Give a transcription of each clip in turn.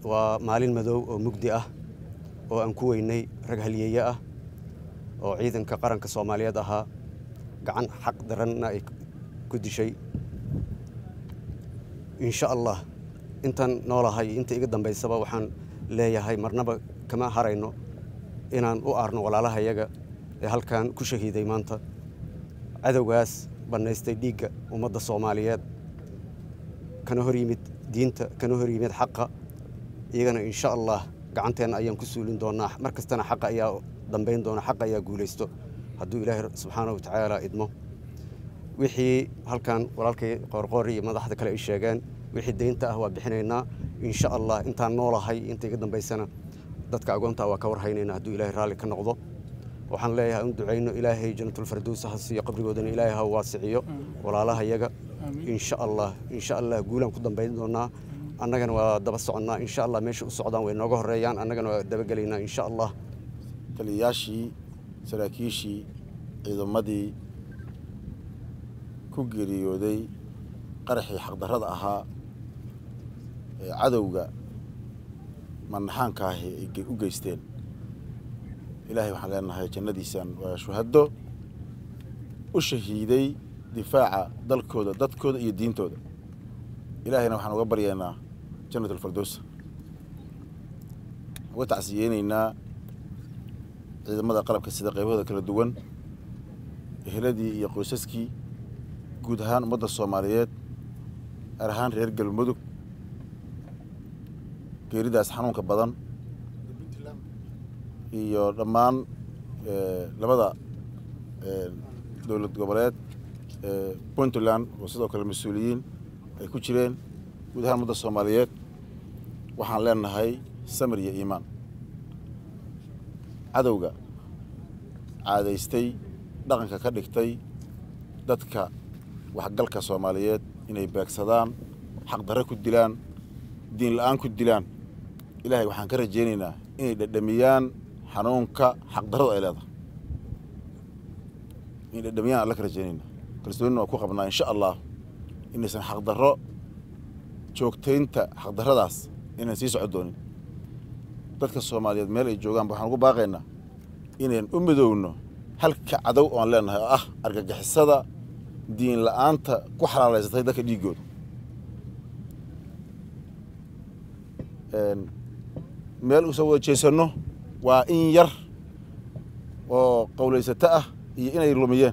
waa maalin madow oo mugdi ah oo aan ku weynay rag halyeeye ah oo ciidanka qaranka soomaaliyeed ahaa gacan xaq daranna ay ku dishay insha allah intaan noolahay inta iga dambaysaba waxaan leeyahay marnaba kama harayno inaan u aarno walaalahayaga ee halkan ku shahiiday maanta cadowgaas bannaystay dhiigga ummadda soomaaliyeed kana hor yimid diinta kana hor yimid xaqa iyagana insha allah gacanteenna ayaan ku suulin doonaa mar kastana xaqa ayaa dambayn doona xaqa ayaa guulaysto hadduu ilaahay subxaana wa tacaala idmo wixii halkan walaalkay qoorqoori iyo madaxda kale ay sheegeen wixii deynta ah waa bixinaynaa insha allah intaan noolahay inta iga dambaysana dadka agoonta waa ka warhaynayna hadduu ilaahay raalli ka noqdo waxaan leeyahay un ducayno ilaahay janatulfardows ha siiyo qabrigoodana ilaahay ha waasiciyo walaalaha yaga insha allah insha allah guulaan ku dambayn doonaa annagana waa daba soconnaa insha allah meesha u socdaan way nooga horeeyaan annagana waa dabagelaynaa insha allah taliyayaashii saraakiishii ciidamadii ku geeriyooday qaraxii xaqdarrada ahaa ee cadowga manaxaanka ahi ay u geysteen ilaahay waxaan leenahay jannadiisaan waa shuhaddo u shahiiday difaaca dalkooda dadkooda iyo diintooda ilaahayna waxaan uga baryaynaa jannat alfardowsa uga tacsiyeynaynaa ciidamada qalabka sida qaybahooda kala duwan eheladii iyo qoysaskii guud ahaan ummadda soomaaliyeed gaar ahaan reer galmudug geeridaas xanuunka badan iyo dhammaan labada dowlad goboleed puntland oo sidoo kale mas-uuliyiin ay ku jireen guud ahaan ummadda soomaaliyeed waxaan leenahay samir iyo iimaan cadowga caadaystay dhaqanka ka dhigtay dadka waxgalka soomaaliyeed inay beegsadaan xaqdarre ku dilaan diin la-aan ku dilaan ilaahay waxaan ka rajaynaynaa inay dhadhamiyaan xanuunka xaqdarradu ay leedahay inay dhadhamiyaan alla ka rajaynayna kalsoonina waa ku qabnaa insha allah inaysan xaqdarro joogtaynta xaqdarradaas inaan sii socon doonin dadka soomaaliyeed meel ay joogaanba waxaan ugu baaqaynaa inayn u midowno halka cadow oan leenahay oo ah argagixisada diin la-aanta ku xalaalaysatay dadka dhiiggooda meel usoo wada jeesanno waa in yar oo qowlaysato ah iyo inay lumiyeen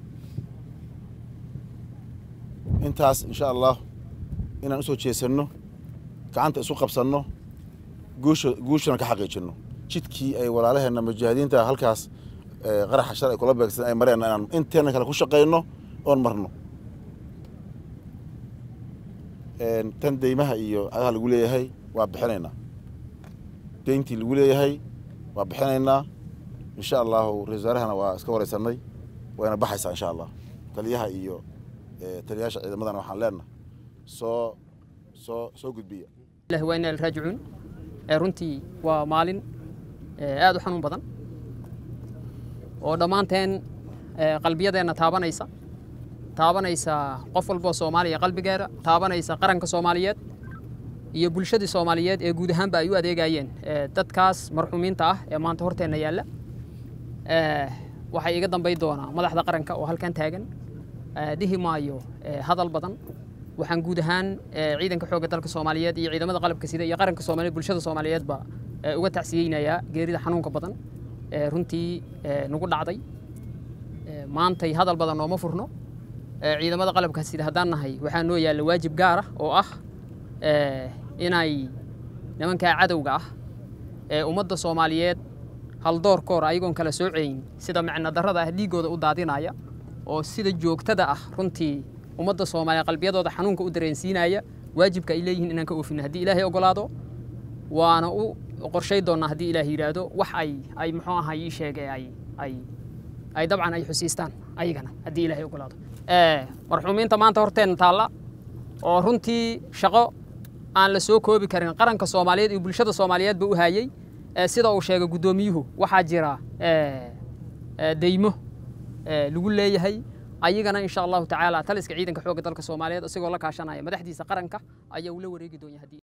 intaas insha allah inaan usoo jeesanno gacanta isu qabsanno guusha guushana ka xaqiijinno jidkii ay walaalaheenna mujaahidiinta halkaas qaraxa shar ay kula beegsan ay mareen inaan inteena kale ku shaqayno oon marno tan deymaha iyo cadaha lagu leeyahay waa bixinaynaa deyntii lagu leeyahay waa bixinaynaa insha allahu ra-isul wasaarahana waa iska wareysanay wayna baxaysaa insha allah taliyaha iyo taliyayaasha ciidamadana waxaan leenahay soo soo soo gudbiya ilahi waa inaa raajicuun runtii waa maalin aad u xanuun badan oo dhammaanteen qalbiyadeenna taabanaysa taabanaysa qof walboo soomaaliya qalbigeeda taabanaysa qaranka soomaaliyeed iyo bulshadii soomaaliyeed ee guud ahaanba ay u adeegayeen dadkaas marxuumiinta ah ee maanta horteenna yaalla waxay iga dambay doonaa madaxda qaranka oo halkan taagan dhihi maayo hadal badan waxaan guud ahaan ciidanka xoogga dalka soomaaliyeed iyo ciidamada qalabka sida iyo qaranka soomaaliyeed bulshada soomaaliyeedba uga tacsiyeynayaa geerida xanuunka badan ee runtii nagu dhacday maantay hadal badan nooma furno ciidamada qalabka sida haddaan nahay waxaa noo yaalla waajib gaar ah oo ah inay nimankaa cadowga ah ee ummadda soomaaliyeed haldoorkoor ayagoon kala soocayn sida micno darrada ah dhiiggooda u daadinaya oo sida joogtada ah runtii ummadda soomaaliya qalbiyadooda xanuunka u dareensiinaya waajibka ay leeyihiin inaan ka oofino haddii ilaahay ogolaado waana u qorshay doonnaa haddii ilaahay yidhaahdo wax ay ay muxuu ahaa ii sheegay ay ay ay dabcan ay xusiistaan ayagana haddii ilaahay ogolaado marxuumiinta maanta horteenna taalla oo runtii shaqo aan la soo koobi karin qaranka soomaaliyeed iyo bulshada soomaaliyeedba u hayey sida uu sheegay guddoomiyuhu waxaa jira deymo lagu leeyahay ayagana insha allahu tacaala taliska ciidanka xoogga dalka soomaaliyeed isagoo la kaashanaya madaxdiisa qaranka ayaa ula wareegi doonyaa haddii